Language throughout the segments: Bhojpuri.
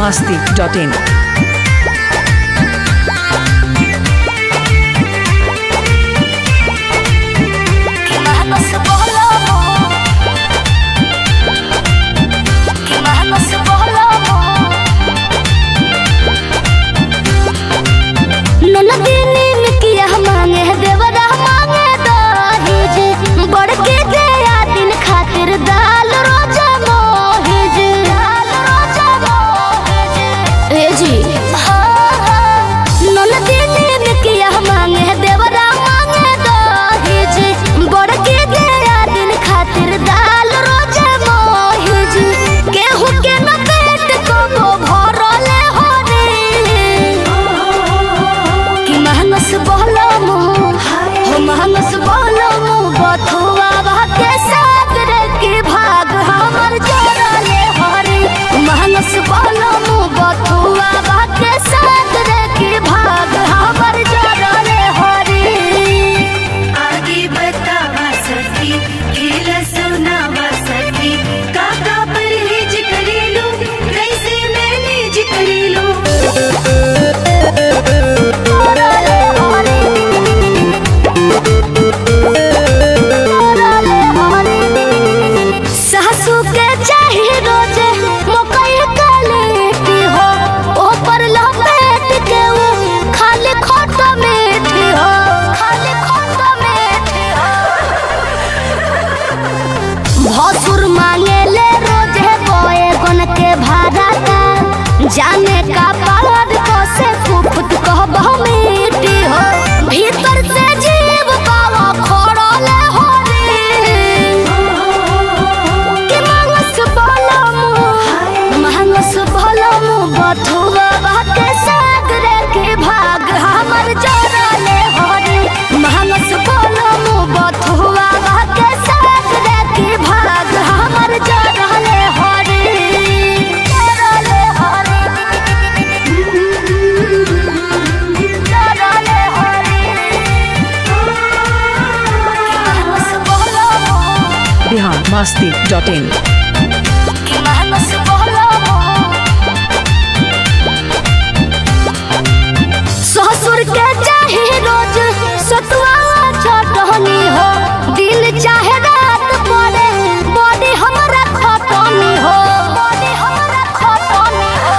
masti.in. Que más no se voló Que más no se voló ननदी नीम किया मांगे देवरा मांगे दहेज बड़के गया दिन खातिर दाल रोजा मोहेज दाल रोजा मोहेज ए जी ननदी नीम किया मांगे देवरा मांगे दहेज बड़के गया दिन खातिर दाल रोजा मोहेज केहू के न पेट को भरले हो रे कि मानस बहलम हो मानस बहलम बथुआ भाग्य सागर के भाग हमर जोड़ले हरे मानस बहलम बथुआ भाग्य सागर के भाग हमर जोड़ले हरे आगे बतावा सखी खेल सुनावा सखी काका परहेज करेलो कैसे मैनेज करेलो जोड़ले हरे जोड़ले हरे सासू के चाही रोज मकई कलेटी हो ऊपर लपेट के वो खाली खोट मीठी हो खाली खोट मीठी हो भसुर मांगे ले रोज बोए गन के भाड़ा का जाने का पालद को से फुफुत कहबो मीठी हो भीतर से जीव पावा खोड़ले हो रे कि मांगस बोलमु मांगस बोलमु बथुआ बाटे सागरे के भाग हमर जोड़ले हरे मांगस बोलमु बथुआ बाटे सागरे के भाग हमर जोड़ले हरे जोड़ले हरे जोड़ले हरे मांगस बोलमु Bihar masti.in. कि मानस बोलमु ससुर के चाहे रोज सतुआ चटनी हो दिन चाहे रात पड़े बॉडी हमरा खटनी हो बॉडी हमरा खटनी हो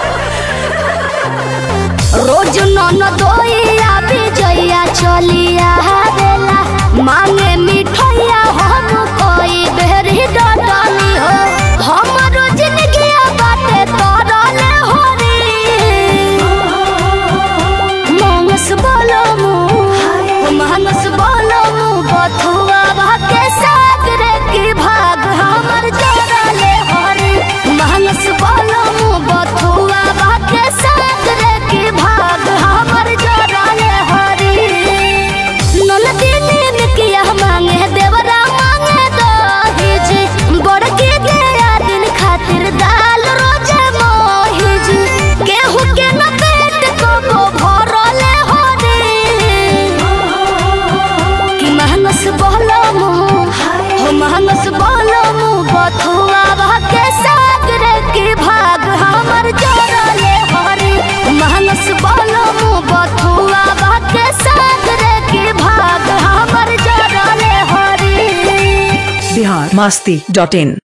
रोज नन दोइया विजया चलिया बेला मांगे मिठैया हम कोई बेरी डटनी हो हमरो जिंदगी बाटे तरले हो रे मानस बोलमु मानस बोलमु बथुआ भाग्य सागरे की भाग हमर जोड़ले हरे मानस बोलमु बथुआ भाग्य सागरे की भाग हमर जोड़ले हरे ननदी नीम किया मांगे देवरा मांगे दहेज बड़के गया दिन खातिर दाल रोजे मोहिज केहू के न पेट को भरले हो रे कि मानस बहलमु हो मानस बहलमु बथुआ भाग्य सागरे के भाग हमर जोड़ले हरे मानस बहलमु बथुआ भाग्य सागरे के भाग हमर जोड़ले हरे Bihar masti.in.